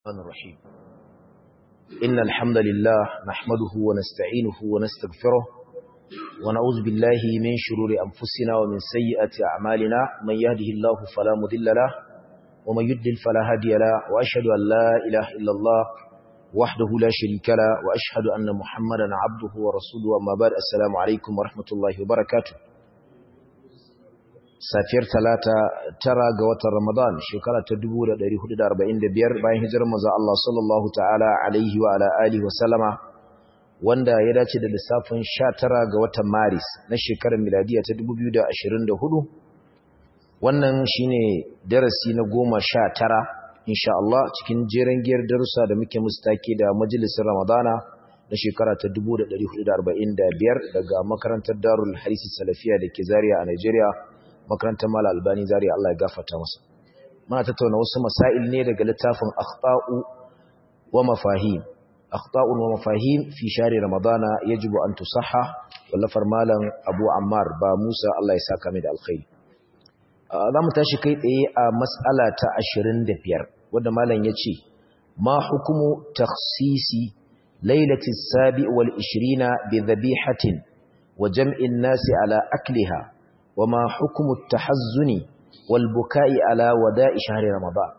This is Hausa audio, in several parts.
الرحمن الرحيم إن الحمد لله نحمده ونستعينه ونستغفره ونعوذ بالله من شرور أنفسنا ومن سيئات أعمالنا من يهده الله فلا مضل له ومن يضلل فلا هادي له وأشهد أن لا إله إلا الله وحده لا شريك له وأشهد أن محمدا عبده ورسوله أما بعد السلام عليكم ورحمة الله وبركاته safiyar talata tara ga watan Ramadan shekara ta 1445 bayan hijirar manzo Allah sallallahu ta'ala alaihi wa ala alihi wa sallama wanda ya dace da lissafin 19 ga watan Maris na shekarar miladiya ta 2024 wannan shine darasi na 19 insha Allah cikin jeren giyar darussa da muke mustaki da majalisar Ramadana na shekara ta 1445 daga makarantar Darul Hadisi Salafiya da ke Zaria a Nigeria makarantar mala albani zari Allah ya gafarta masa muna tattauna wasu masail ne daga littafin akhta'u wa mafahim akhta'u wa mafahim fi shari ramadana yajibu an tusahha wallafar malam abu ammar ba musa Allah ya saka mai da alkhairi za mu tashi kai tsaye a mas'ala ta 25 wanda malam ya ce ma hukumu takhsisi lailati sabi wal 20 bi dhabihatin wa jam'in nasi ala akliha وما حكم التحزن والبكاء على وداء شهر رمضان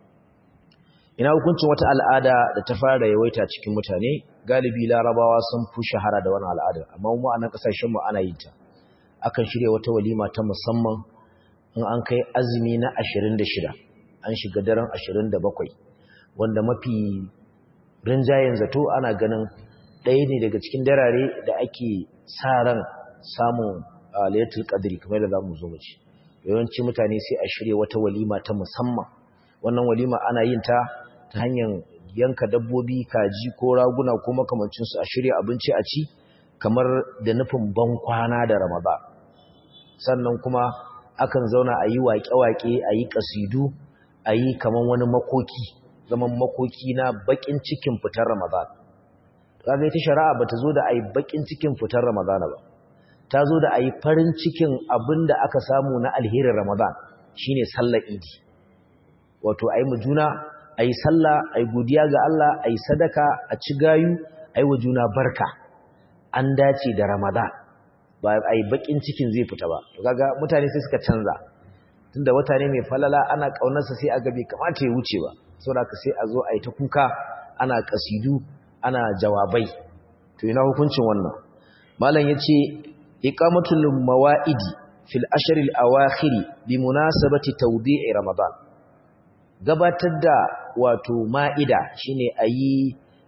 ina hukuncin wata al'ada da ta fara yawaita cikin mutane galibi larabawa sun fi shahara da wannan al'ada amma mu a nan kasashen mu ana yin ta akan shirya wata walima ta musamman in an kai azumi na 26 an shiga daren 27 wanda mafi rinjayen zato ana ganin ɗaya ne daga cikin darare da ake sa ran samun layatul qadri kamar da zamu zo mu ci yawanci mutane sai a shirye wata walima ta musamman wannan walima ana yin ta ta hanyar yanka dabbobi kaji ko raguna ko makamancin su a shirye abinci a ci kamar da nufin ban kwana da Ramadan sannan kuma akan zauna a yi waƙe-waƙe a yi ƙasidu a yi kamar wani makoki zaman makoki na baƙin cikin fitar Ramadan kaga ita shari'a bata zo da ai baƙin cikin fitar Ramadan ba ta zo da a yi farin cikin abin da aka samu na alherin Ramadan shi ne sallar idi wato a yi mu juna a yi sallah a yi godiya ga Allah a yi sadaka a ci gayu a yi wa juna barka an dace da Ramadan ba a yi bakin cikin zai fita ba to kaga mutane sai suka canza tunda wata ne mai falala ana ƙaunarsa sai a ga bai kamata ya wuce ba saboda sai a zo a yi ta kuka ana kasidu ana jawabai to ina hukuncin wannan malam yace إقامة الموائد في الأشهر الأواخر بمناسبة توديع رمضان gabatar da wato ma'ida shine ayi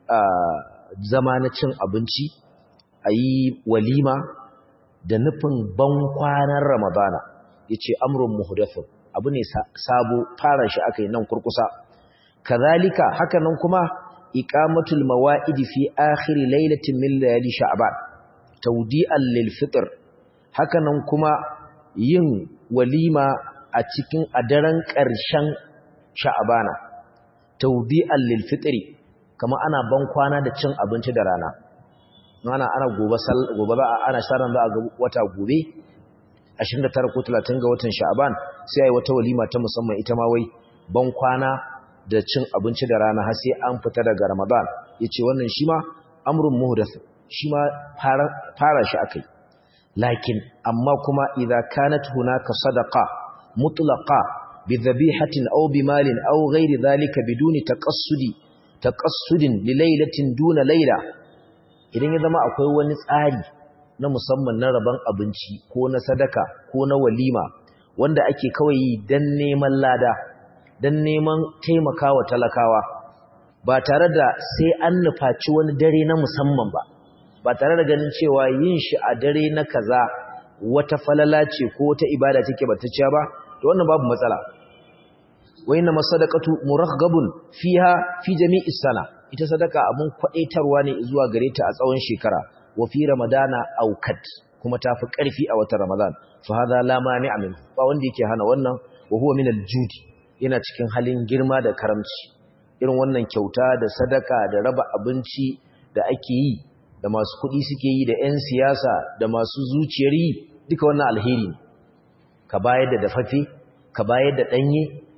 zamanacin abinci ayi walima da nufin ban kwanan ramadana yace amrun muhdathun abu ne sabo fara shi akai nan kurkusa kazalika hakanan kuma iqamatul mawa'idi fi akhir lailatin min layali sha'ban taudi'an lil fitr hakanan kuma yin walima a cikin adaran ƙarshen sha'abana taudi'an lil fitri kama ana ban kwana da cin abinci da rana ana ana gobe gobe ba ana sharan za a ga wata gobe 29 ko 30 ga watan sha'aban sai ai wata walima ta musamman ita ma wai ban kwana da cin abinci da rana har sai an fita daga ramadan yace wannan shi ma amrun muhdath shi ma fara shi akai lakin amma kuma idza kanat hunaka sadaqa mutlaqa bi dhabihatin aw bi malin aw ghairi dhalika biduni taqassudi taqassudin li laylatin duna layla idan ya zama akwai wani tsari na musamman na raban abinci ko na sadaka ko na walima wanda ake kawai dan neman lada dan neman taimakawa talakawa ba tare da sai an nufaci wani dare na musamman ba ba tare da ganin cewa yin shi a dare na kaza wata falala ce ko wata ibada take batacciya ba to wannan babu matsala wa inna masadaqatu muraghhabun fiha fi jami'i sana ita sadaka abun kwadaitarwa ne zuwa gare ta a tsawon shekara wa fi ramadana aukat kuma tafi karfi a watan ramadan fa hadha la mani'a min ba wanda yake hana wannan wa huwa min al-judi yana cikin halin girma da karamci irin wannan kyauta da sadaka da raba abinci da ake yi da masu kuɗi suke yi da 'yan siyasa da masu zuciyar yi duka wannan alheri ka bayar da dafaffe ka bayar da ɗanye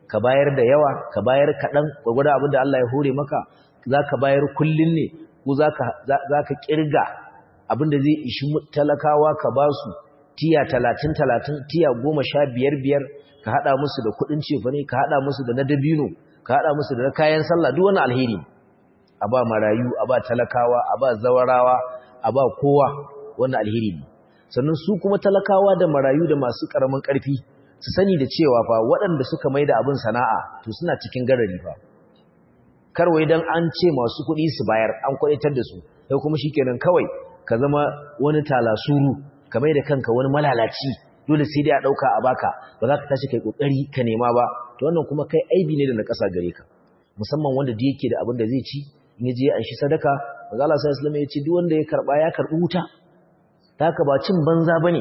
ka bayar da yawa ka bayar kaɗan gwagwada abin da Allah ya hore maka za ka bayar kullum ne ko za ka ƙirga abin da zai ishi talakawa ka ba su tiya talatin talatin tiya goma sha biyar biyar ka haɗa musu da kuɗin cefane ka haɗa musu da na dabino ka haɗa musu da na kayan sallah duk wani alheri a ba marayu a ba talakawa a ba zawarawa a ba kowa wannan alheri ne sannan su kuma talakawa da marayu da masu ƙaramin ƙarfi su sani da cewa fa waɗanda suka mai da abin sana'a to suna cikin garari fa karwai don an ce masu kuɗi su bayar an kwaɗitar da su sai kuma shi kenan kawai ka zama wani talasuru ka mai da kanka wani malalaci dole sai dai a ɗauka a baka ba za ka tashi kai ƙoƙari ka nema ba to wannan kuma kai aibi ne da na ƙasa gare ka musamman wanda da yake da abin da zai ci in ya je an shi sadaka maza Allah sai Islam ya ce duk wanda ya karɓa ya karɓi wuta ta haka ba cin banza bane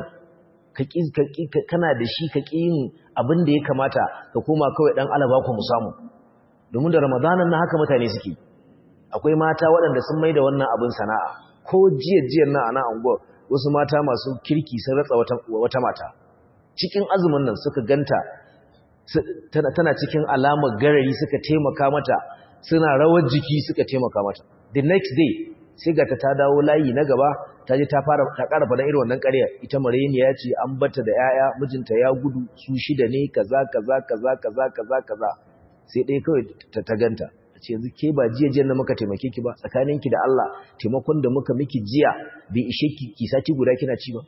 kana da shi ka ƙi yin abin da ya kamata ka koma kawai ɗan alaba ku mu samu domin da ramadanan na haka mutane suke akwai mata waɗanda sun mai da wannan abin sana'a ko jiya-jiyan na ana anguwa wasu mata masu kirki sun ratsa wata mata cikin azumin nan suka ganta tana cikin alamar garari suka taimaka mata suna rawar jiki suka taimaka mata the next day sai ga ta dawo layi na gaba ta je ta fara ta ƙara faɗa irin wannan ƙarya ita mareniya ce an bata da 'ya'ya mijinta ya gudu su shida ne kaza kaza kaza kaza kaza kaza sai ɗaya kawai ta ganta a ce yanzu ke ba jiya jiya na muka taimake ki ba tsakaninki da Allah taimakon da muka miki jiya bai ishe ki ki sati guda kina ci ba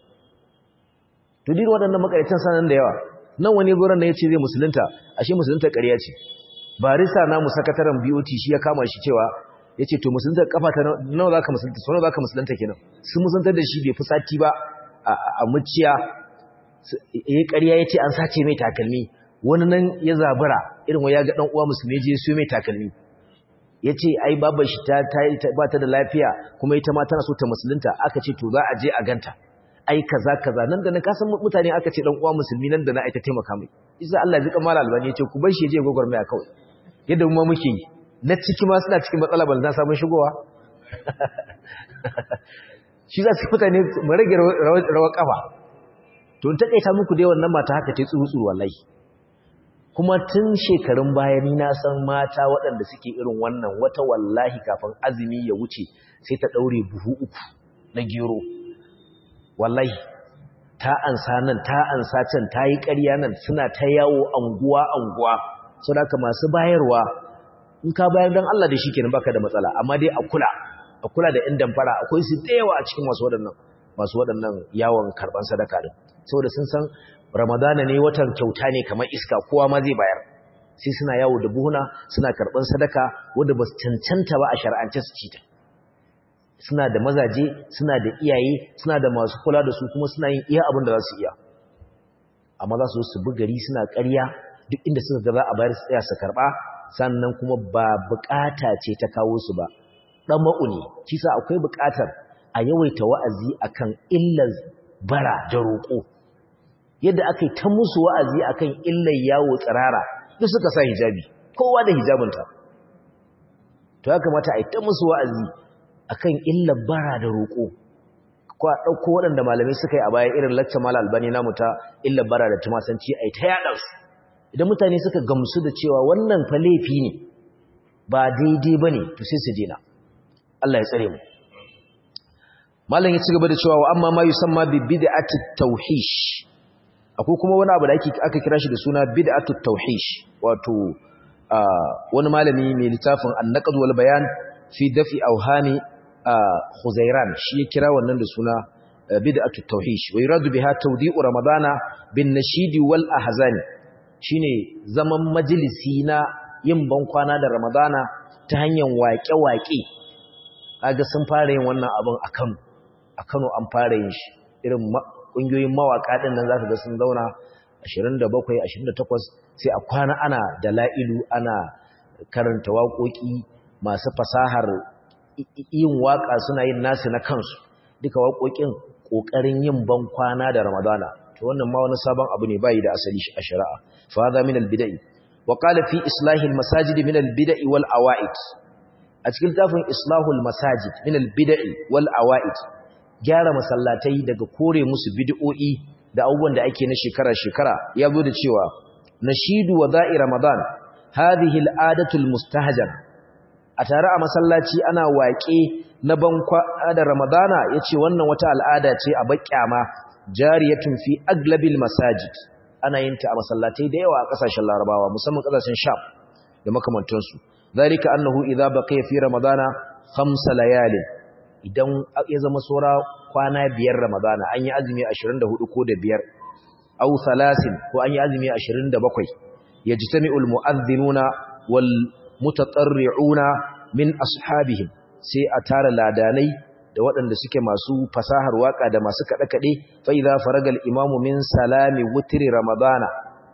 to duk waɗannan makaratan sanan da yawa nan wani gurin da yace zai musulunta ashe musulunta ƙarya ce barista na mu sakataren BOT shi ya kama shi cewa yace to musulunta kafa ta nawa zaka musulunta so nawa zaka musulunta kenan sun musulunta da shi bai fi sati ba a muciya yayi ƙarya yace an sace mai takalmi wani nan ya zabura irin wa ya ga dan uwa musulmi je su mai takalmi yace ai babar shi ta ba ta da lafiya kuma ita ma tana so ta musulunta aka ce to za a je a ganta ai kaza kaza nan da na kasan mutane aka ce dan uwa musulmi nan da na aita taimaka mai isa Allah ya zika mala albani yace ku bar shi je gogormaya kawai yadda mu ma muke yi na ciki ma suna cikin matsala ban za samun shigowa shi za su mutane mu rage rawar kafa to in takaita muku dai wannan mata haka ta tsuru wallahi kuma tun shekarun baya ni na san mata waɗanda suke irin wannan wata wallahi kafin azumi ya wuce sai ta ɗaure buhu uku na gero wallahi ta ansa nan ta ansa can ta yi ƙarya nan suna ta yawo anguwa anguwa sau da masu bayarwa in ka bayar don Allah da shi kenan baka da matsala amma dai a kula a kula da inda fara akwai su da yawa a cikin masu waɗannan masu waɗannan yawon karɓar sadaka din saboda sun san ramadana ne watan kyauta ne kamar iska kowa ma zai bayar sai suna yawo da buhuna suna karɓar sadaka wanda ba su cancanta ba a shar'ance su cita suna da mazaje suna da iyaye suna da masu kula da su kuma suna yin iya abin da za su iya amma za su su bi gari suna ƙarya duk inda suka ga za a bayar su tsaya su karɓa sannan kuma ba bukata ce ta kawo su ba dan ma'uni kisa akwai bukatar a yawaita wa'azi akan illar bara da roƙo yadda aka yi ta musu wa'azi akan illar yawo tsirara duk suka sa hijabi kowa da hijabinta to ya kamata a yi ta musu wa'azi akan illar bara da roƙo ko a ɗauko waɗanda malamai suka yi a baya irin lacce mala albani namu ta illar bara da tumasanci a yi ta yaɗansu idan mutane suka gamsu da cewa wannan fa laifi ne ba daidai ba ne to sai su dena Allah ya tsare mu malam ya ci gaba da cewa wa amma ma yusamma bi bid'ati tawhish akwai kuma wani abu da ake aka kira shi da suna bid'atu tawhish wato wani malami mai littafin an-naqd wal bayan fi dafi awhani khuzairan shi ya kira wannan da suna bid'atu tawhish wa yuradu biha tawdi'u ramadana bin nashidi wal ahzani shine zaman majalisi na yin bankwana da ramadana ta hanyar waƙe-waƙe kaga sun fara yin wannan abin a Kano a Kano an fara yin shi irin ƙungiyoyin mawaƙa ɗin nan zaka ga sun zauna 27 28 sai a kwana ana da la'ilu ana karanta waƙoƙi masu fasahar yin waƙa suna yin nasu na kansu duka waƙoƙin ƙoƙarin yin bankwana da ramadana to wannan ma wani sabon abu ne bai da asali a shari'a fa hadha min al-bid'i wa qala fi islahi al-masajid min al-bid'i wal awa'id a cikin tafin islahul masajid min al-bid'i wal awa'id gyara masallatai daga kore musu bid'o'i da abubuwan da ake na shekara shekara ya zo da cewa nashidu wada'i ramadan hadhihi al'adatu almustahjana a tare a masallaci ana waƙe na bankwa da ramadana yace wannan wata al'ada ce a bakyama jariyatun fi aglabil masajid ana yin ta a masallatai da yawa a kasashen larabawa musamman kasashen sham da makamantansu zalika annahu idza baqiya fi ramadana khamsa layalin idan ya zama saura kwana biyar ramadana an yi azumi 24 ko da biyar aw salasin ko an yi azumi 27 yajtami'ul mu'adhdhinuna wal mutatarri'una min ashabihim sai a tara ladanai da waɗanda suke masu fasahar waka da masu kaɗe-kaɗe fa idza faragal imamu min salami wutri ramadana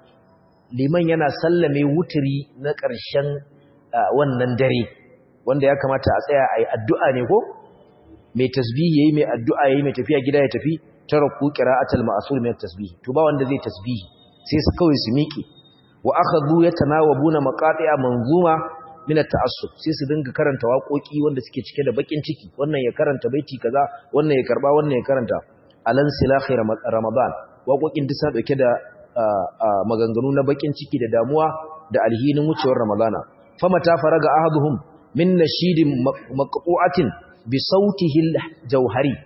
liman yana sallame wutri na ƙarshen wannan dare wanda ya kamata a tsaya ayi addu'a ne ko mai tasbihi yayi mai addu'a yayi mai tafiya gida ya tafi taraku qira'atul ma'sur min tasbih to ba wanda zai tasbihi sai su kawai su miƙe wa akhadhu yatanawabuna maqati'a manzuma min at-ta'assub sai su dinga karanta waƙoƙi wanda suke cike da bakin ciki wannan ya karanta baiti kaza wannan ya karba wannan ya karanta alan silahi ramadan waƙoƙin duk sa dauke da maganganu na bakin ciki da damuwa da alhinin wucewar ramadana famata faraga ahaduhum min nashidin maqtu'atin bi sautihi al-jawhari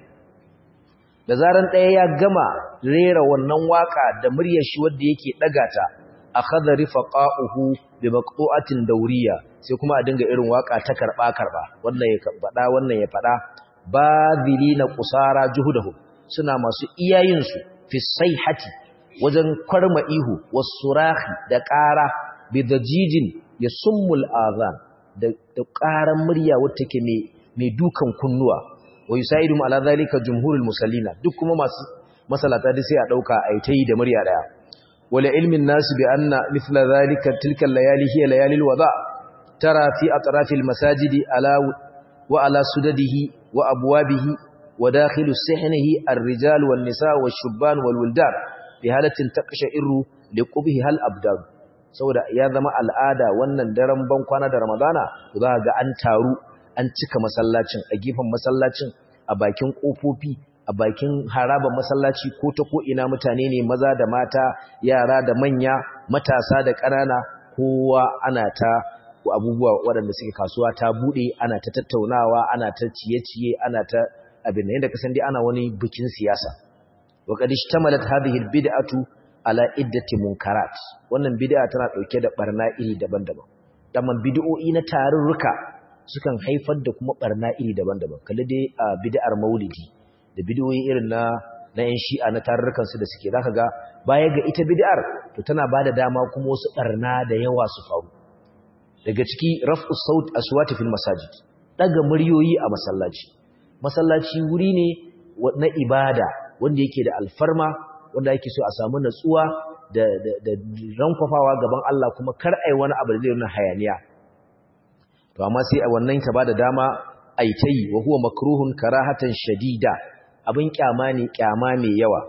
da zaran ɗaya ya gama rera wannan waka da muryar shi wanda yake daga ta akhadha rifaqahu bi maqtu'atin dawriya sai kuma a dinga irin waka ta karba karba wannan ya fada wannan ya fada badhilina qusara juhudahu suna masu iyayin su fi sayhati wajen kwarma ihu wasurahi da ƙara bi dajijin yasummul azan da da ƙaran murya wacce take mai mai dukan kunnuwa wa yusaidu ala zalika jumhurul musallina duk kuma masu masalata da sai a dauka ai tayi da murya daya wala ilmin nasu bi anna mithla zalika tilka layali hiya layalil wada tara fi atrafil masajidi ala wa ala sudadihi wa abwabihi wa dakhilu sihnihi ar-rijal wan nisa wash-shubban wal-wildan bi halatin taqsha'iru liqubhi hal abdan saboda ya zama al'ada wannan daren ban kwana da ramadana to za ga an taru an cika masallacin a gefen masallacin a bakin kofofi a bakin harabar masallaci ko ta ko ina mutane ne maza da mata yara da manya matasa da ƙanana kowa ana ta abubuwa waɗanda suke kasuwa ta buɗe ana ta tattaunawa ana ta ciye-ciye ana ta abin da yadda kasan dai ana wani bikin siyasa wa qad ishtamalat hadhihi albid'atu ala iddati munkarat wannan bid'a tana dauke da barna iri daban-daban daman bid'o'i na tarurruka sukan haifar da kuma barna iri daban-daban kalli dai a bid'ar maulidi da bid'o'i irin na na yan shi'a na tarurrukan su da suke zaka ga baya ga ita bid'ar to tana bada dama kuma wasu barna da yawa su faru daga ciki raf'u saut aswati fil masajid daga muryoyi a masallaci masallaci wuri ne na ibada wanda yake da alfarma wanda yake so a samu natsuwa da da da rankwafawa gaban Allah kuma kar ai wani abu da zai nuna hayaniya to amma sai a wannan ta bada dama ai tayi wa huwa makruhun karahatan shadida abin kyama ne kyama mai yawa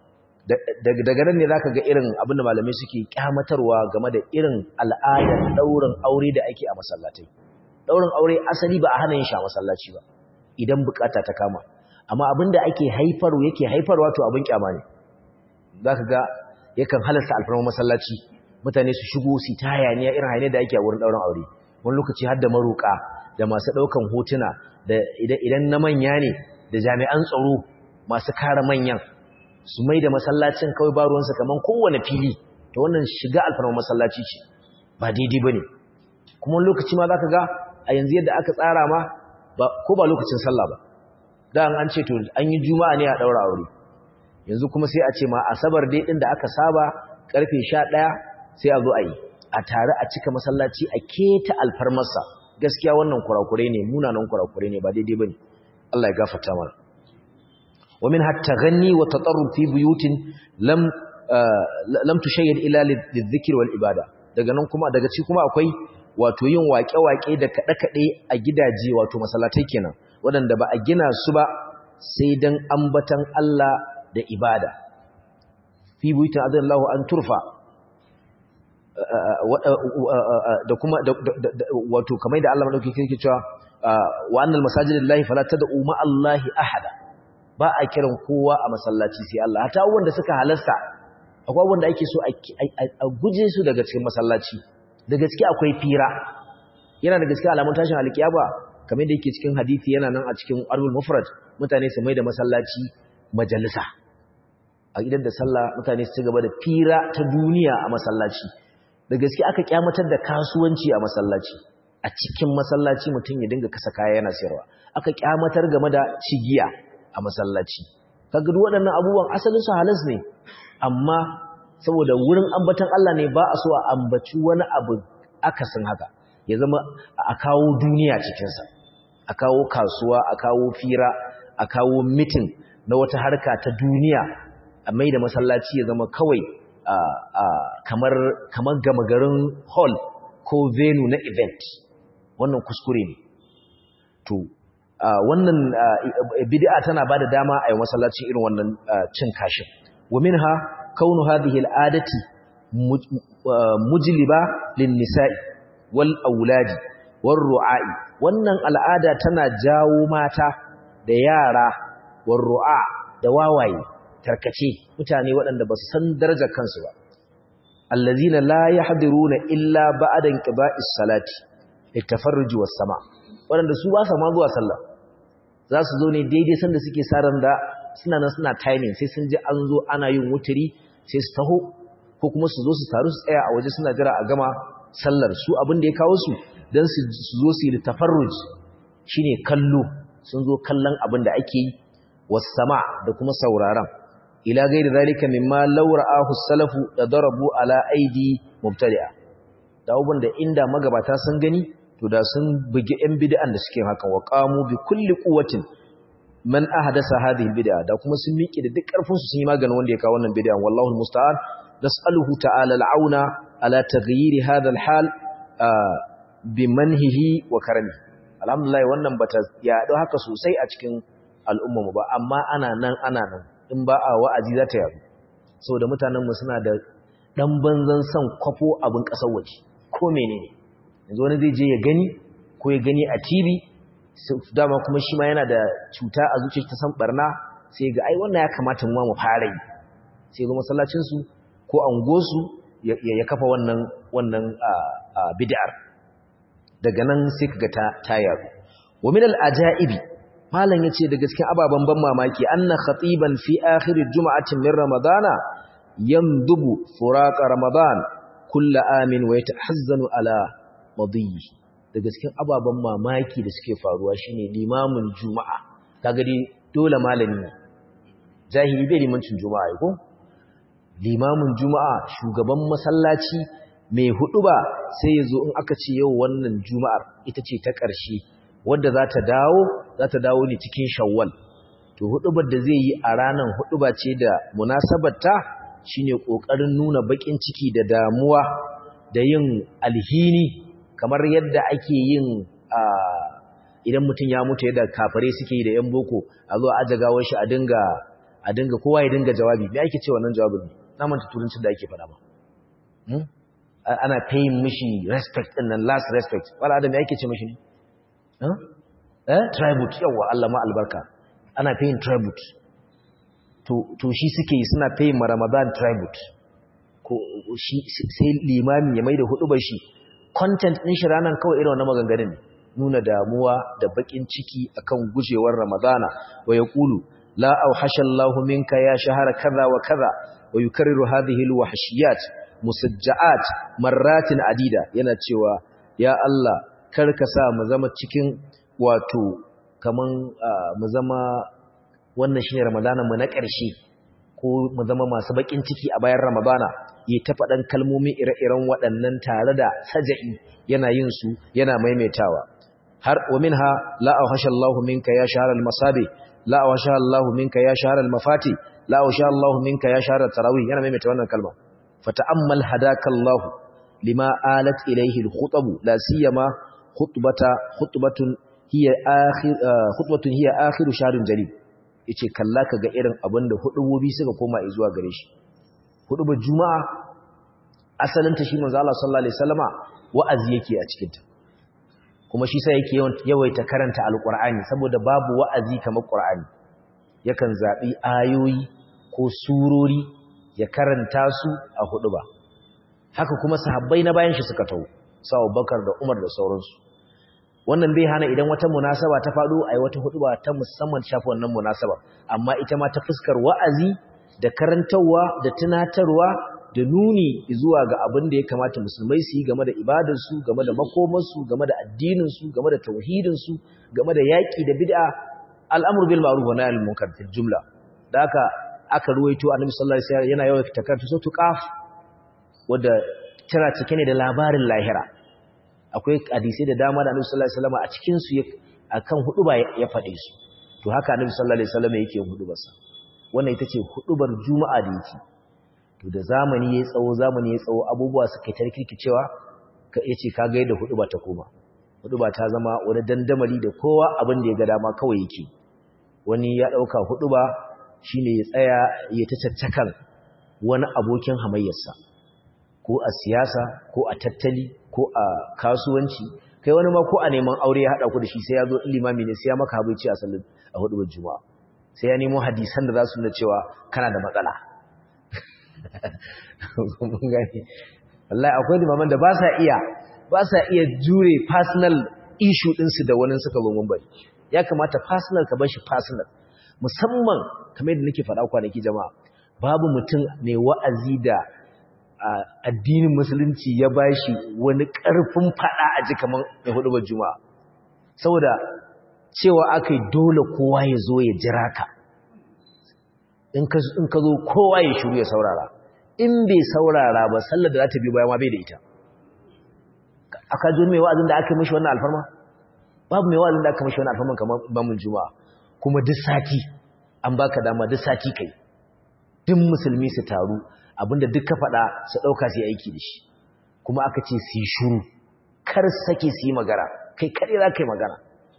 daga nan ne zaka ga irin abin da malamai suke kyamatarwa game da irin al'adar daurin aure da ake a masallatai daurin aure asali ba a hana yin shi a masallaci ba idan bukata ta kama amma abin da ake haifarwa yake haifarwa to abin kyama ne zaka ga yakan halarta alfarma masallaci mutane su shigo su ta hayaniya irin hayaniya da ake a wurin daurin aure wani lokaci har da maruka da masu daukan hotuna da idan na manya ne da jami'an tsaro masu kare manyan su mai da masallacin kawai ba ruwansa kaman kowane fili ta wannan shiga alfarma masallaci ce ba daidai ba ne kuma lokaci ma za ka ga a yanzu yadda aka tsara ma ko ba lokacin sallah ba da an ce to an yi juma'a ne a ɗaura aure yanzu kuma sai a ce ma asabar dai ɗin da aka saba ƙarfe sha ɗaya sai a zo a yi a tare a cika masallaci a keta alfarmarsa gaskiya wannan kurakurai ne munanan kurakurai ne ba daidai ba ne Allah ya gafarta mana ومنها التغني والتطرب في بيوت لم لم تشيد الا للذكر والعباده daga nan kuma daga ci kuma akwai wato yin waƙe-waƙe da kaɗe-kaɗe a gidaje wato masallatai kenan waɗanda ba a gina su ba sai dan ambatan Allah da ibada fi buyutin adallahu an turfa da kuma wato kamar da Allah madauki yake cewa wa annal masajidillahi fala tad'u ma Allahi ahada ba a kiran kowa a masallaci sai Allah hata wanda suka halasta a akwai abubuwan da ake so a guje su daga cikin masallaci da gaske akwai fira yana da gaske alamun tashin alkiyaba kamar da yake cikin hadisi yana nan a cikin arbul mufrad mutane su mai da masallaci majalisa a gidan da sallah mutane su ci gaba da fira ta duniya a masallaci da gaske aka kyamatar da kasuwanci a masallaci a cikin masallaci mutum ya dinga kasa kaya yana sayarwa aka kyamatar game da cigiya a masallaci kaga duk waɗannan abubuwan asalin su halas ne amma saboda wurin ambatan Allah ne ba a so a ambaci wani abu akasin haka ya zama a kawo duniya cikinsa a kawo kasuwa a kawo fira a kawo mitin na wata harka ta duniya a mai da masallaci ya zama kawai kamar kamar gama garin hall ko venue na event wannan kuskure ne to wannan bid'a tana bada dama a yi masallacin irin wannan cin kashin wa minha kaunu hadhihi al'adati mujliba lin nisa'i wal auladi war ru'a'i wannan al'ada tana jawo mata da yara war ru'a da wawaye tarkace mutane waɗanda ba su san darajar kansu ba allazina la yahdiruna illa ba'da inqiba'is salati litafarruji was sama waɗanda su ba sa ma zuwa sallah za su zo ne daidai sanda suke saran da suna nan suna timing sai sun ji an zo ana yin wuturi sai su taho ko kuma su zo su taru su tsaya a waje suna jira a gama sallar su abin da ya kawo su don su zo su yi tafarruj shine kallo sun zo kallon abin da ake yi wasama da kuma sauraron ila gairi zalika mimma law ra'ahu salafu da darabu ala aidi mubtadi'a da abun da inda magabata sun gani to da sun bugi yan bid'an da suke hakan wa qamu bi kulli quwwatin man ahdasa hadhihi bid'a da kuma sun miƙe da duk ƙarfin su sun yi maganin wanda ya kawo wannan bid'an wallahu almusta'an nas'aluhu ta'ala al'auna ala taghyir hadha al-hal bi manhihi wa karami alhamdulillah wannan bata yaɗo haka sosai a cikin al'umma mu ba amma ana nan ana nan in ba a wa'azi za ta yaɗu saboda mutanen mu suna da dan banzan san kwafo abin ƙasar waje ko menene yanzu wani zai je ya gani ko ya gani a TV dama kuma shi ma yana da cuta a zuciya ta san barna sai ga ai wannan ya kamata mu ma mu fara yi sai ga masallacin su ko angosu ya kafa wannan wannan bid'ar daga nan sai kaga ta tayar wa min al-ajaibi malan yace daga cikin ababan ban mamaki anna khatiban fi akhir jum'atin min ramadana yamdubu furaqa ramadan kullu amin wa yatahazzanu ala madiyi daga cikin ababan mamaki da suke faruwa shine limamin juma'a kaga dai dole malami jahili bai limancin juma'a ko limamin juma'a shugaban masallaci mai hudu ba sai ya zo in aka ce yau wannan juma'ar ita ce ta ƙarshe wadda za ta dawo za ta dawo ne cikin shawwal to hudubar da zai yi a ranar huduba ce da munasabarta shine ƙoƙarin nuna baƙin ciki da damuwa da yin alhini kamar yadda ake yin idan mutum ya mutu yadda kafare suke yi da yan boko a zo a gawar shi a dinga a dinga kowa ya dinga jawabi me ake ce wannan jawabin ne na manta turancin da ake faɗa ba ana paying mishi respect din nan last respect wala adam yake ce mishi ne eh tribute yawa Allah ma albarka ana paying tribute to to shi suke yi suna paying ma Ramadan tribute ko shi sai limami ya maida hudu shi content din shi ranan kawai irin wannan maganganun nuna damuwa da bakin ciki akan gujewar Ramadana wa yaqulu la auhasha Allahu minka ya shahara kaza wa kaza wa yukarriru hadhihi alwahshiyat musajja'at marratin adida yana cewa ya Allah kar ka sa mu zama cikin wato kaman mu zama wannan shine ramadana mu na ƙarshe ko mu zama masu bakin ciki a bayan ramadana yi ta faɗan kalmomi ire-iren waɗannan tare da saja'i yana yin su yana maimaitawa har wa minha la awhasha Allahu minka ya shahara al-masabi la awhasha Allahu minka ya shahara al-mafati la awhasha Allahu minka ya shahara tarawih yana maimaita wannan kalma فتأمل هداك الله لما آلت إليه الخطب لا سيما خطبة خطبة هي آخر خطبة هي آخر شهر جليل yace kalla ka ga irin abin da hudubobi suka koma zuwa gare shi hudubar juma'a asalin ta shi manzo Allah sallallahu alaihi wasallama wa'azi yake a cikin ta kuma shi sai yake yawaita karanta alqur'ani saboda babu wa'azi kamar qur'ani yakan zabi ayoyi ko surori ya karanta su a hudu ba haka kuma sahabbai na bayan shi suka tau sa Abubakar da Umar da sauransu wannan bai hana idan wata munasaba ta faɗo a yi wata hudu ba ta musamman shafi wannan munasaba amma ita ma ta fuskar wa'azi da karantarwa da tunatarwa da nuni zuwa ga abin da ya kamata musulmai su yi game da ibadarsu game da makomarsu game da addininsu game da tauhidinsu game da yaƙi da bid'a al'amur bil ma'ruf wa nahy anil munkar fil jumla da haka aka ruwaito annabi sallallahu alaihi wasallam yana yawan takarta sautu qaf wanda tana cike ne da labarin lahira akwai hadisi da dama da annabi sallallahu alaihi wasallam a cikin su akan huduba ya fade su to haka annabi sallallahu alaihi wasallam yake hudubarsa wannan ita ce hudubar juma'a da yake to da zamani yayi tsawo zamani yayi tsawo abubuwa suka tarkiki cewa ka yace ka ga yadda huduba ta koma huduba ta zama wani dandamali da kowa abin da ya ga dama kawai yake wani ya dauka huduba shine ya tsaya ya ta caccakan wani abokin hamayyarsa ko a siyasa ko a tattali ko a kasuwanci kai wani ma ko a neman aure ya hada ku da shi sai ya zo limami ne sai ya maka habaici a sallar a hudubar juma'a sai ya nemo hadisan da za su nuna cewa kana da matsala mun gani wallahi akwai limaman da ba sa iya ba sa iya jure personal issue ɗinsu da wani suka zo mun bari ya kamata personal ka bar shi personal musamman kamar yadda nake faɗa kwanaki jama'a babu mutum ne wa'azi da addinin musulunci ya bashi wani ƙarfin faɗa a ji kamar mai hudu juma'a saboda cewa aka yi dole kowa ya zo ya jira ka in ka zo kowa ya shiru ya saurara in bai saurara ba sallar da za ta bi bayan ma bai da ita aka ji mai wa'azin da aka mishi wannan alfarma babu mai wa'azin da aka mishi wannan alfarma kamar bamun juma'a kuma duk sati an baka dama duk sati kai duk musulmi su taru abinda duk ka faɗa su ɗauka su yi aiki da shi kuma aka ce su yi shuru kar sake su yi magana kai kaɗai za ka yi magana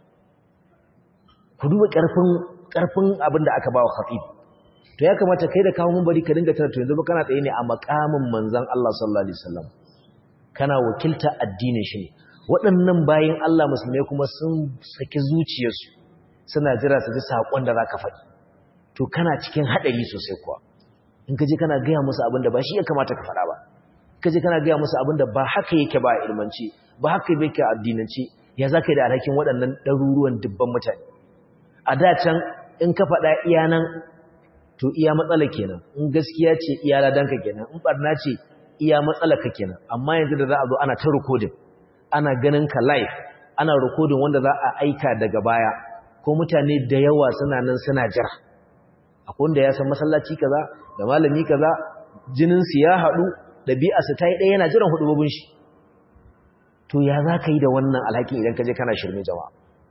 ku duba ƙarfin abin da aka ba wa khatib to ya kamata kai da kawo mun bari ka dinga tana to yanzu kana tsaye ne a makamin manzon Allah sallallahu alaihi wasallam kana wakilta addinin shi ne waɗannan bayin Allah musulmai kuma sun saki zuciyarsu suna jira su ji sakon da zaka faɗi to kana cikin hadari sosai kuwa in ka je kana gaya musu abin da ba shi ya kamata ka faɗa ba ka je kana gaya musu abin da ba haka yake ba a ilmanci ba haka yake a addinance ya za ka yi da alhakin waɗannan ɗaruruwan dubban mutane a da can in ka faɗa iya nan to iya matsala kenan in gaskiya ce iya ladanka kenan in barna ce iya matsala ka kenan amma yanzu da za a zo ana ta recording ana ganin ka live ana recording wanda za a aika daga baya ko mutane da yawa suna nan suna jira akwai wanda ya san masallaci kaza da malami kaza jinin su ya haɗu ɗabi'arsa ta yi ɗaya yana jiran hudubobin shi to ya za ka yi da wannan alhakin idan ka je kana shirme jama'a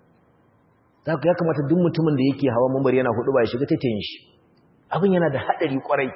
za ya kamata duk mutumin da yake hawa mambar yana hudu ba ya shiga taitayin shi abin yana da haɗari ƙwarai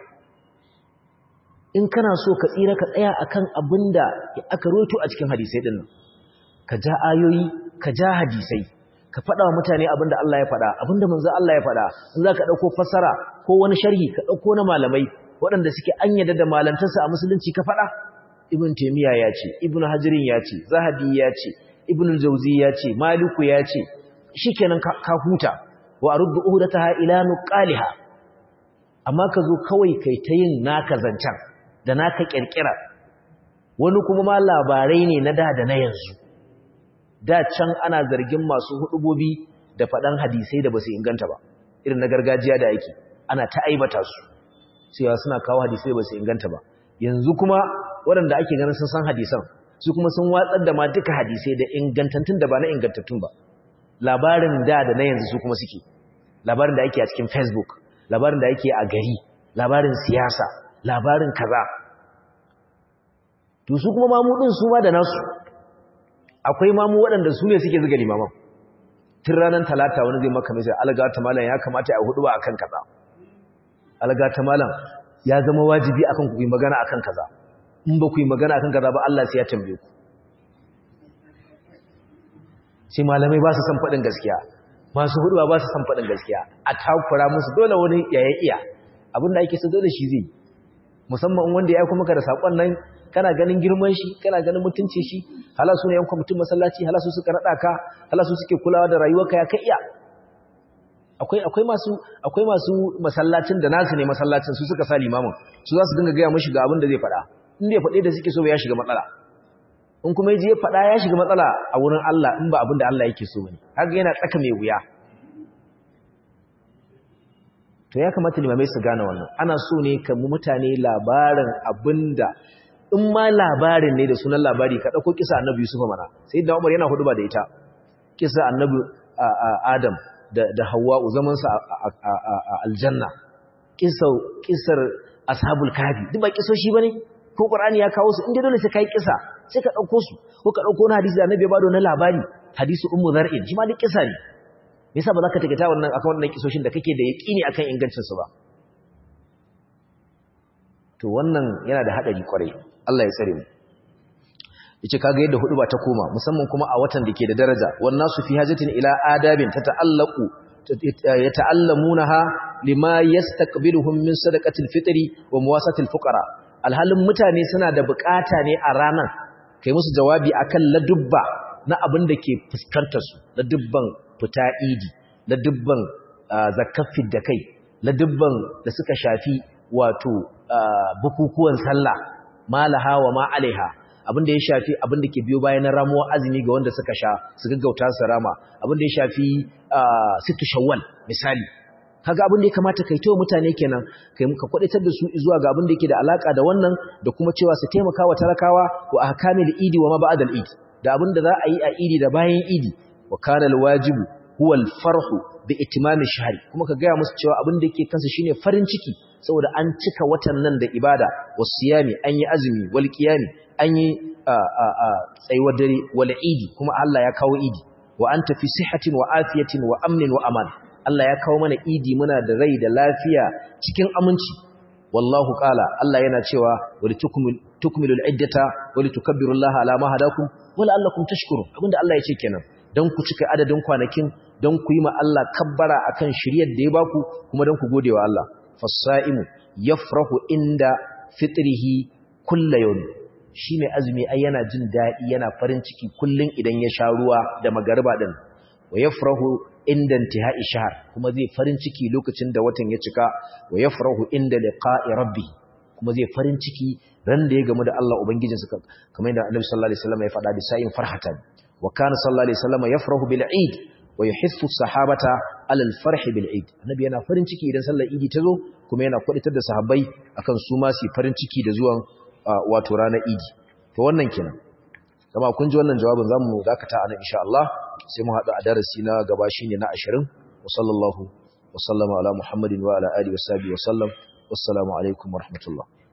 in kana so ka tsira ka tsaya akan abin da aka roto a cikin hadisai ɗin nan ka ja ayoyi ka ja hadisai ka faɗa wa mutane abin da Allah ya faɗa abin da manzo Allah ya faɗa in za ka ɗauko fassara ko wani sharhi ka ɗauko na malamai waɗanda suke an yadda da malantarsa a musulunci ka faɗa ibn taymiya ya ce ibn hajirin ya ce zahabi ya ce ibn jauzi ya ce maliku ya ce shikenan ka huta wa aruddu uhdataha ila nuqaliha amma ka zo kawai kai ta yin naka zancan da naka kirkira wani kuma ma labarai ne na da da na yanzu da can ana zargin masu hudubobi da faɗan hadisai da basu inganta ba irin na gargajiya da yake ana ta aibata su cewa suna kawo hadisai da basu inganta ba yanzu kuma waɗanda ake ganin sun san hadisan su kuma sun watsar da ma duka hadisai da ingantattun da ba na ingantattun ba labarin da da na yanzu su kuma suke labarin da ake a cikin facebook labarin da ake a gari labarin siyasa labarin kaza to su kuma mamudin su ma da nasu akwai mamu waɗanda su ne suke zuga limaman tun ranar talata wani zai maka mai alga ta malam ya kamata a hudu ba akan kaza alga ta malam ya zama wajibi akan ku yi magana akan kaza in ba ku yi magana akan kaza ba Allah sai ya tambaye ku sai malamai ba su san faɗin gaskiya masu hudu ba su san faɗin gaskiya a takura musu dole wani yaya iya abinda ake so dole shi zai musamman wanda ya aiko maka da sakon nan kana ganin girman shi kana ganin mutunci shi hala su ne yan kwamitin masallaci hala su suka rada ka hala su suke kulawa da rayuwarka ya kai iya akwai akwai masu akwai masu masallacin da nasu ne masallacin su suka sa limamin su za su dinga gaya mashi ga abin da zai faɗa in bai faɗe da suke so ya shiga matsala in kuma yaji ya faɗa ya shiga matsala a wurin Allah in ba abin da Allah yake so bane haka yana tsaka mai wuya to ya kamata limamai su gane wannan ana so ne ka mu mutane labarin abinda in ma labarin ne da sunan labari ka dauko kisa annabi Yusuf mana sai da Umar yana hudu ba da ita kisa annabi Adam da da Hawwa zaman sa a aljanna kisa kisar ashabul kafi duk ba kisoshi bane ko Qur'ani ya kawo su inda dole sai kai kisa sai ka dauko su ko ka dauko na hadisi da annabi ya bado na labari hadisi ummu zar'in shi ma duk kisa ne me yasa ba za ka tagata wannan akan wannan kisoshin da kake da yaqini akan ingancin su ba to wannan yana da hadari kwarai Allah ya tsare mu yace kaga yadda hudu ba ta koma musamman kuma a watan dake da daraja wan nasu fi hajatin ila adabin tata'allaqu yata'allamunaha lima yastaqbiluhum min sadaqatil fitri wa muwasatil fuqara alhalin mutane suna da bukata ne a ranar kai musu jawabi akan ladubba na abin da ke fuskantar su ladubban fita idi ladubban zakafin da kai ladubban da suka shafi wato bukukuwan sallah malaha wa ma alaiha abinda ya shafi abinda ke biyo bayan ramuwa azumi ga wanda suka sha su gaggauta su rama abinda ya shafi sittu shawwal misali kaga abin da ya kamata kai tawo mutane kenan kai muka kwadatar da su zuwa ga abin da yake da alaka da wannan da kuma cewa su taimaka wa talakawa wa ahkamil idi wa ma ba'dal idi da abin da za a yi a idi da bayan idi wa kana alwajibu huwa alfarhu bi itimami shahri kuma ka gaya musu cewa abin da yake kansa shine farin ciki saboda an cika watan nan da ibada wasiyami an yi azumi wal qiyami an yi tsayuwar dare wal idi kuma Allah ya kawo idi wa anta fi sihhatin wa afiyatin wa amnin wa aman Allah ya kawo mana idi muna da rai da lafiya cikin aminci wallahu qala Allah yana cewa wali tukmilul iddata wali tukabbirullaha ala ma hadakum wala allakum tashkurun abinda Allah ya ce kenan dan ku cika adadin kwanakin dan ku yi ma Allah kabbara akan shiryar da ya baku kuma dan ku gode wa Allah fasaimu yafrahu inda fitrihi kullu yawm shine azumi ai yana jin dadi yana farin ciki kullun idan ya sha ruwa da magariba din wa yafrahu inda intihai shahr kuma zai farin ciki lokacin da watan ya cika wa yafrahu inda liqa'i rabbi kuma zai farin ciki ran da ya gamu da Allah ubangijinsa kamar yadda Annabi sallallahu alaihi wasallam ya faɗa bi sa'in farhatan wa kana sallallahu alaihi wasallam yafrahu bil eid wa yuhithu sahabata ala al farh bil eid annabi yana farin ciki idan sallar idi ta zo kuma yana kwaditar da sahabbai akan su ma su farin ciki da zuwan wato ranar idi to wannan kenan kama kun ji wannan jawabin zamu dakata anan insha Allah sai mu hadu a darasi na gaba shine na 20 wa sallallahu wa sallama ala muhammadin wa ala alihi wa sahbihi wa sallam wassalamu alaikum wa rahmatullah